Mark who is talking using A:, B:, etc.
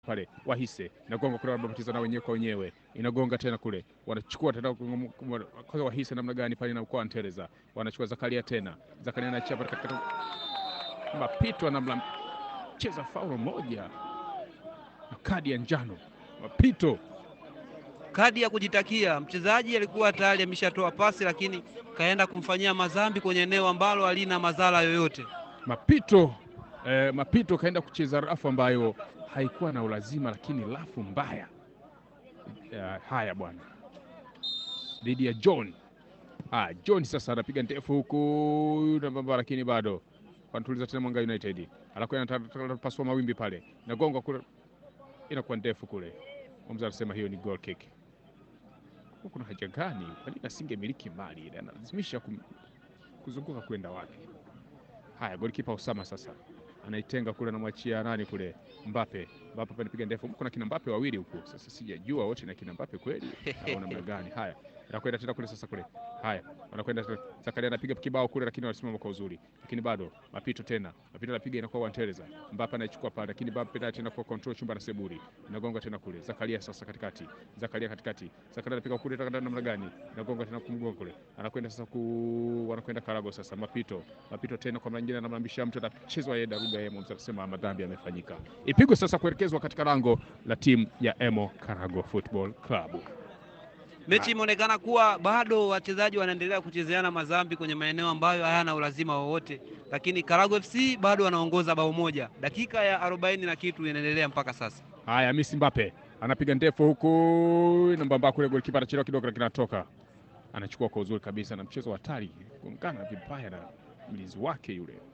A: pale Wahise inagonga kule, wanabatiza na wenyewe kwa wenyewe, inagonga tena kule, wanachukua tena kwanza. Wahise namna gani pale na kwa Anteleza wanachukua Zakaria tena, Zakaria anachia pale katika mapito, anamla cheza faulo moja na kadi ya njano, mapito
B: kadi ya kujitakia. Mchezaji alikuwa tayari ameshatoa pasi, lakini kaenda kumfanyia madhambi kwenye eneo ambalo halina madhara yoyote.
A: Mapito eh, Mapito kaenda kucheza rafu ambayo haikuwa na ulazima, lakini rafu mbaya. Uh, haya bwana, dhidi ya John. Ah, John sasa anapiga ndefu huku nambamba, lakini bado wanatuliza tena Mwanga United, anakwenda pasua mawimbi pale, nagonga kule, inakuwa ndefu kule. Mwamuzi anasema hiyo ni goal kick. Kuna haja gani? Kwa nini asingemiliki mali ile? Analazimisha kum, kuzunguka kwenda wapi? Haya, golikipa Osama sasa anaitenga kule, anamwachia nani kule, Mbappe. Mbappe panapiga ndefu, kuna kina Mbappe wawili huko. Sasa sijajua wote na kina Mbappe kweli au namna gani? Haya, anakwenda tena kule sasa kule. Haya, wanakwenda Zakaria anapiga kibao kule, lakini wanasimama kwa uzuri, lakini bado mapito tena, mapito anapiga inakuwa Wantereza. Mbappe anaichukua pale, lakini Mbappe tena tena kwa control chumba na Seburi, inagonga tena kule. Zakaria sasa katikati, Zakaria katikati, Zakaria anapiga kule, tena namna gani? Inagonga tena kumgonga kule, anakwenda sasa ku, wanakwenda Karago sasa, mapito mapito tena kwa mara nyingine, anamlambisha mtu, anachezwa yeye daruga yeye, mmoja anasema madhambi yamefanyika, ipigwe sasa kuelekezwa katika lango la timu ya Emo Karago Football Club.
B: Mechi imeonekana kuwa bado wachezaji wanaendelea kuchezeana madhambi kwenye maeneo ambayo hayana ulazima wowote, lakini Karago FC bado wanaongoza bao moja. Dakika ya arobaini na kitu inaendelea mpaka sasa.
A: Haya, Messi Mbappe anapiga ndefu huku nambamba kule, golikipa anachelewa kidogo, lakini anatoka anachukua kwa uzuri kabisa, na mchezo wa hatari, gongana vibaya na mlinzi wake yule